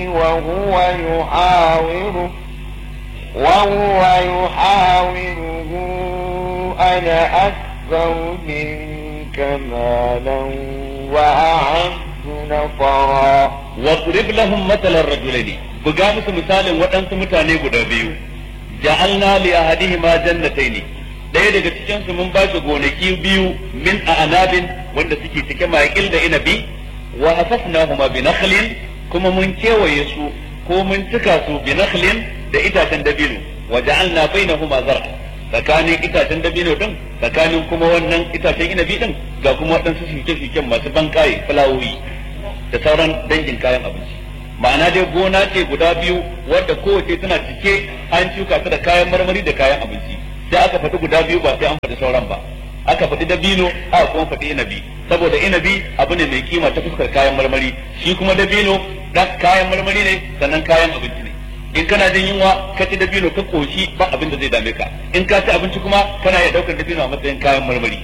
وهو يحاوره وهو يحاوره أنا أكثر منك مالا وأعز نفرا واضرب لهم مثل الرجلين buga musu misalin waɗansu mutane guda biyu ja'alna li ahadihima jannatayn ɗaya daga cikin su mun ba shi gonaki biyu min a'nabin wanda suke cike maƙil da inabi wa hafafnahuma bi nakhlin kuma mun kewaye su ko mun cika su bi nakhlin da itacen dabino wa ja'alna bainahuma zar'a tsakanin itacen dabino din tsakanin kuma wannan itacen inabi din ga kuma waɗansu shuke-shuken masu bankaye fulawoyi da sauran dangin kayan abinci ma'ana dai gona ce guda biyu wadda kowace tana cike an shuka ta da kayan marmari da kayan abinci sai aka faɗi guda biyu ba sai an faɗi sauran ba aka faɗi dabino aka kuma faɗi inabi saboda inabi abu ne mai kima ta fuskar kayan marmari shi kuma dabino dan kayan marmari ne sannan kayan abinci ne in kana jin yunwa ka ci dabino ka koshi ba abin da zai dame ka in ka ci abinci kuma kana iya daukar dabino a matsayin kayan marmari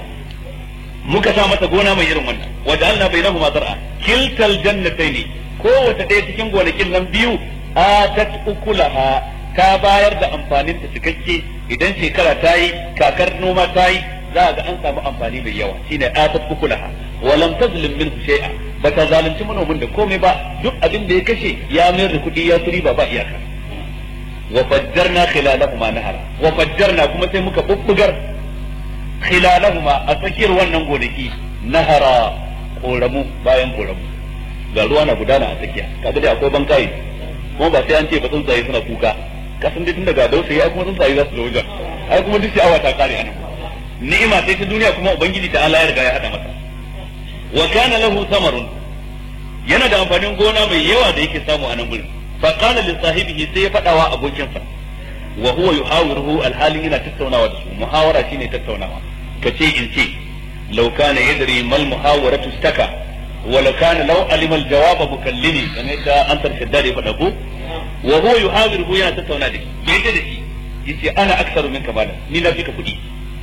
muka sa masa gona mai irin wannan waja'alna bainahuma zar'a kiltal jannatayn kowace ɗaya cikin gonakin nan biyu atat ukulaha ta bayar da amfanin ta cikakke idan shekara ta yi kakar noma ta yi za a ga an samu amfani mai yawa shine atat ukulaha wa lam tazlim minhu shay'a bata zalunci manomin da komai ba duk abin da ya kashe ya mayar da kuɗi ya turi ba ba iyaka wa fajjarna khilalahuma nahara wa fajjarna kuma sai muka bubbugar khilalahuma a tsakiyar wannan gonaki nahara koramu bayan koramu ga ruwa na gudana a tsakiya kaga dai akwai bankaye kuma ba sai an ce ba tsuntsaye suna kuka kasan dai tun daga dausayi ai kuma tsuntsaye za su zo wajen ai kuma duk sha'awa ta kare anan ni'ima sai ta duniya kuma ubangiji ta Allah ya riga ya hada masa wa kana lahu samarun yana da amfanin gona mai yawa da yake samu a nan gurin fa qala li sahibihi sai ya fadawa abokinsa wa huwa yuhawiruhu alhalin yana tattaunawa da su muhawara shine tattaunawa kace in ce law kana yadri mal muhawaratu staka wa law kana law alima al jawab mukallimi kamar yadda an tarshe ya fada ko wa huwa yuhawiruhu yana tattauna da shi bai da shi yace ana aksaru minka malan ni na fika kuɗi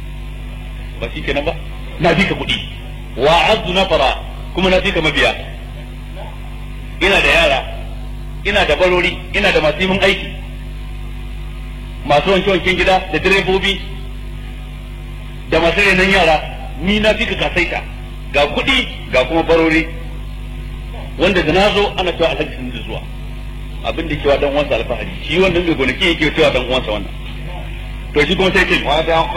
ba shi kenan ba na fika kuɗi wa azzu nafara kuma na fika mabiya ina da yara ina da barori ina da masu yin aiki masu wanke wanken gida da direbobi da masu renon yara ni na fika kasaita ga kuɗi ga kuma barori wanda da na zo ana cewa alhaji sun da zuwa abin da kewa dan uwansa alfahari shi wannan mai gonaki yake cewa dan uwansa wannan to shi kuma sai ce